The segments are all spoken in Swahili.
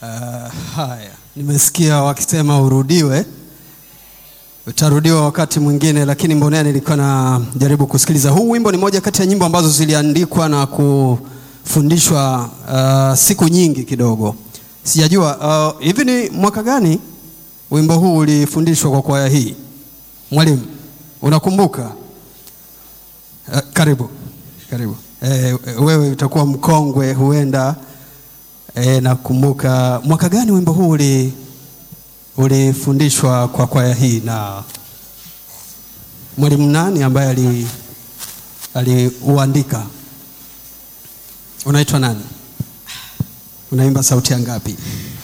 Uh, haya, nimesikia wakisema urudiwe, utarudiwa wakati mwingine, lakini mbonea nilikuwa najaribu kusikiliza. Huu wimbo ni moja kati ya nyimbo ambazo ziliandikwa na kufundishwa uh, siku nyingi kidogo. Sijajua uh, hivi ni mwaka gani wimbo huu ulifundishwa kwa kwaya hii? Mwalimu, unakumbuka? Uh, karibu karibu. Eh, wewe utakuwa mkongwe huenda E, nakumbuka mwaka gani wimbo huu uli ulifundishwa kwa kwaya hii na mwalimu nani ambaye ali aliuandika? Unaitwa nani? Unaimba sauti ya ngapi?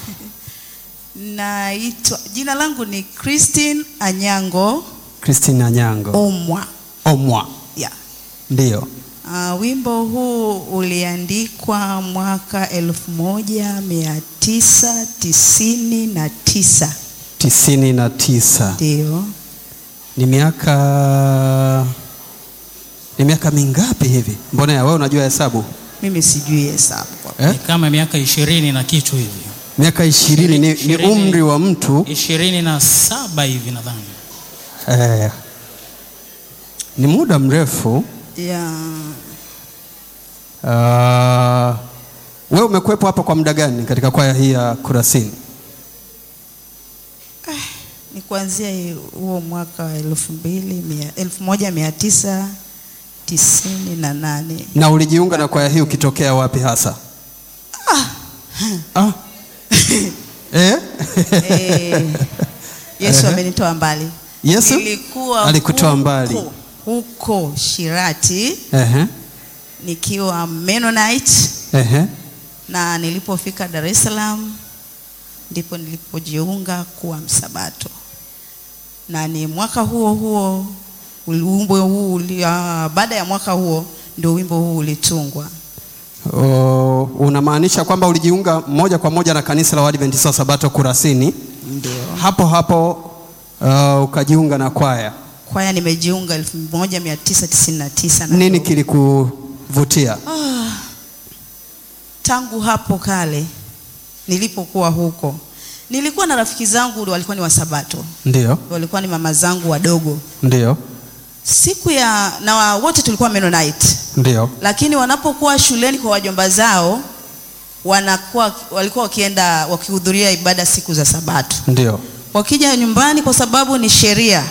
Naitwa, jina langu ni Christine Anyango Christine Anyango. Omwa. Omwa. Yeah. Ndiyo. Uh, wimbo huu uliandikwa mwaka elfu moja mia tisa tisini na tisa tisini na tisa. ndio. Ni miaka ni miaka mingapi hivi? Mbona wewe unajua hesabu Mimi sijui hesabu kwa eh? Ni kama miaka ishirini na kitu hivi, Miaka ishirini ni, ni Ishirini. umri wa mtu ishirini na saba hivi nadhani. eh, ni muda mrefu. yeah. Uh, wewe umekuwepo hapa kwa muda gani katika kwaya hii ya Kurasini? Ni kuanzia hi- huo mwaka wa elfu mbili mia elfu moja mia tisa tisini na nane Na ulijiunga na kwaya hii ukitokea wapi hasa? Ah. eh? Eh, Yesu Ehe. amenitoa mbali. Yesu Nilikuwa alikutoa huko- mbali. huko Shirati Ehe, nikiwa Mennonite ehe. na nilipofika Dar es Salaam ndipo nilipojiunga kuwa msabato, na ni mwaka huo huo uli- wimbo huu uli- ah, baada ya mwaka huo ndio wimbo huu ulitungwa. O, unamaanisha kwamba ulijiunga moja kwa moja na kanisa la Waadventista wa Sabato Kurasini, Ndio hapo hapo uh, ukajiunga na kwaya. kwaya nimejiunga 1999 na Nini ndio- kilikuvutia? Ah, tangu hapo kale nilipokuwa huko nilikuwa na rafiki zangu walikuwa ni wasabato, Ndio, walikuwa ni mama zangu wadogo. ndio, Siku ya na wa- wote tulikuwa Mennonite, ndio. lakini wanapokuwa shuleni kwa wajomba zao wanakuwa walikuwa wakienda wakihudhuria ibada siku za Sabato. Ndio. Wakija nyumbani, kwa sababu ni sheria,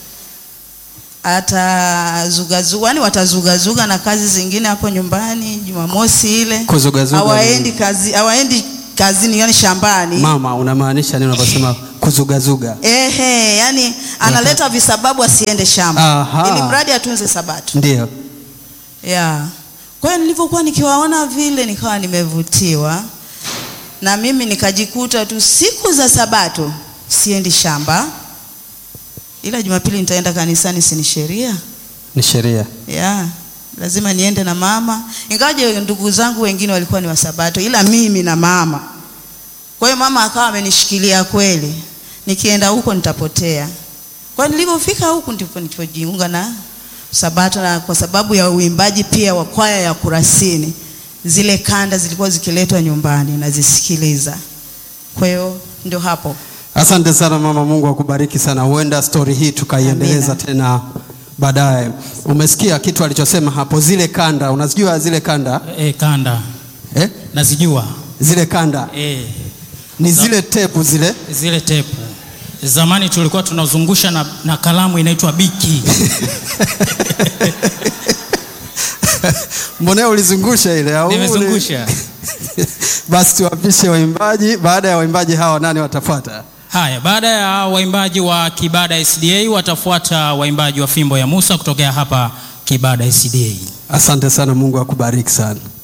atazugazuga, yani watazugazuga na kazi zingine hapo nyumbani. Jumamosi ile Kuzugazuga hawaendi kazi, hawaendi kazini, yani shambani. Mama, unamaanisha nini unaposema kuzugazuga? Ehe, yani analeta visababu asiende shamba Aha. ili mradi atunze Sabato. Ndio. Yeah. Kwa hiyo nilivyokuwa nikiwaona vile nikawa nimevutiwa na mimi nikajikuta tu siku za Sabato siendi shamba, ila Jumapili nitaenda kanisani, si ni sheria? Ni sheria. Yeah. Lazima niende na mama, ingawaje ndugu zangu wengine walikuwa ni wasabato, ila mimi na mama. Kwa hiyo mama akawa amenishikilia kweli, nikienda huko nitapotea. Kwa hiyo nilipofika huku ndipo nilipojiunga na Sabato, na kwa sababu ya uimbaji pia wa kwaya ya Kurasini, zile kanda zilikuwa zikiletwa nyumbani nazisikiliza. Kwa hiyo ndio hapo. Asante sana mama, Mungu akubariki sana. Huenda stori hii tukaiendeleza Amina. tena baadaye. Umesikia kitu alichosema hapo, zile kanda, unazijua zile kanda E, kanda eh? nazijua Zile kanda e, ni Za- zile tepu zile zile tepu zamani tulikuwa tunazungusha na, na kalamu inaitwa biki mbonea ulizungusha ile au uli- nimezungusha. Basi tuwapishe waimbaji. Baada ya waimbaji hawa, nani watafuata? Haya, baada ya waimbaji wa Kibada SDA watafuata waimbaji wa Fimbo ya Musa kutokea hapa Kibada SDA. Asante sana, Mungu akubariki sana.